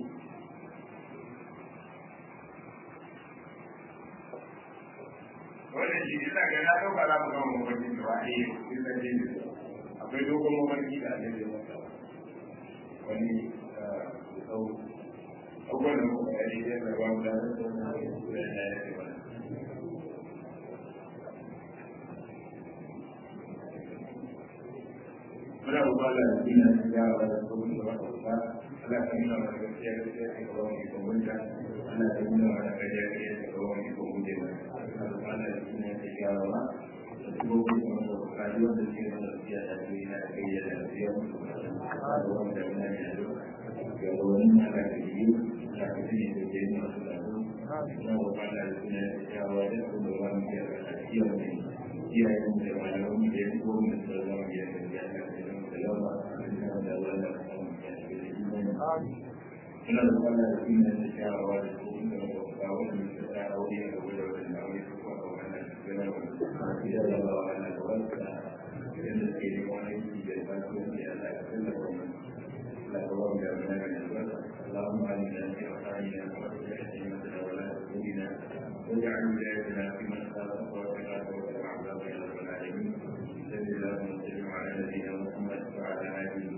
wannan shi ina ga na ɗauka za mu gama mafarki da ba a yi sun san jini akwai dogon mafarki da ake yi masa wani sau abubuwan da muka yi da ya ba mu da zai zauna da ya ce mana muna roƙon da duniya ta gyara da sabon da wata wuta Allah ka nuna mana gaskiya gaskiya ta kawo mu ikon gunta Allah ka nuna mana gaskiya gaskiya ta kawo mu ikon gunta Allah ka Allah da duniya ta gyara ba da sabobin da wata wuta yi wanda ke mana gaskiya ta duniya ta kai yadda da biya mu Allah ka wani da muna ne da ga wani Allah ka yi Allah ka tuni da ke yi masu da su muna roƙon Allah da duniya ta gyara da sabon da wani ke da gaskiya mu iyayen da malaman da ya fi gwamnati da zama biyar da ya Ina da kwana da kuma da shawara da kuma da wata wani da ta aure da wani da wani aure da kuma da wani da wani da da wani da wani da da ke yi wani da ba su yi da Allah ya tsalla wani la ta wani da wani da wani اللهم علمنا في أخطائنا وأصلح أئمتنا ولا تهدنا واجعل ولايتنا في من خالفك واتقاك واتبع عذابك يا رب العالمين صلى الله وسلم على نبينا محمد وعلى آله